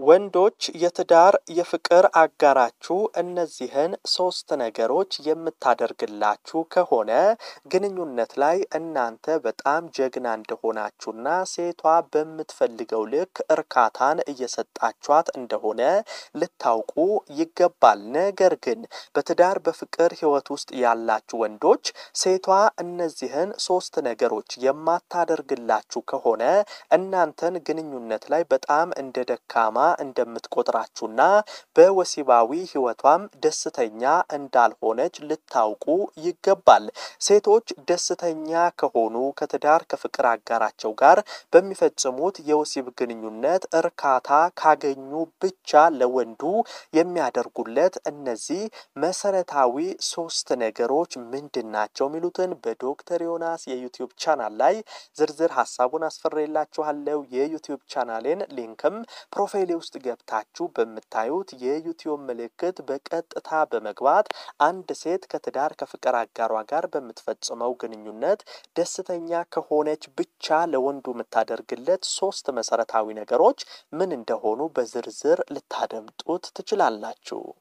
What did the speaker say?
ወንዶች የትዳር የፍቅር አጋራችሁ እነዚህን ሶስት ነገሮች የምታደርግላችሁ ከሆነ ግንኙነት ላይ እናንተ በጣም ጀግና እንደሆናችሁና ሴቷ በምትፈልገው ልክ እርካታን እየሰጣችኋት እንደሆነ ልታውቁ ይገባል። ነገር ግን በትዳር በፍቅር ህይወት ውስጥ ያላችሁ ወንዶች ሴቷ እነዚህን ሶስት ነገሮች የማታደርግላችሁ ከሆነ እናንተን ግንኙነት ላይ በጣም እንደ ደካማ እንደምትቆጥራችሁና በወሲባዊ ህይወቷም ደስተኛ እንዳልሆነች ልታውቁ ይገባል። ሴቶች ደስተኛ ከሆኑ ከትዳር ከፍቅር አጋራቸው ጋር በሚፈጽሙት የወሲብ ግንኙነት እርካታ ካገኙ ብቻ ለወንዱ የሚያደርጉለት እነዚህ መሰረታዊ ሶስት ነገሮች ምንድን ናቸው? የሚሉትን በዶክተር ዮናስ የዩቲዩብ ቻናል ላይ ዝርዝር ሀሳቡን አስፈሬላችኋለሁ። የዩቲዩብ ቻናሌን ሊንክም ፕሮፋይሌ ውስጥ ገብታችሁ በምታዩት የዩቲዩብ ምልክት በቀጥታ በመግባት አንድ ሴት ከትዳር ከፍቅር አጋሯ ጋር በምትፈጽመው ግንኙነት ደስተኛ ከሆነች ብቻ ለወንዱ የምታደርግለት ሶስት መሰረታዊ ነገሮች ምን እንደሆኑ በዝርዝር ልታደምጡት ትችላላችሁ።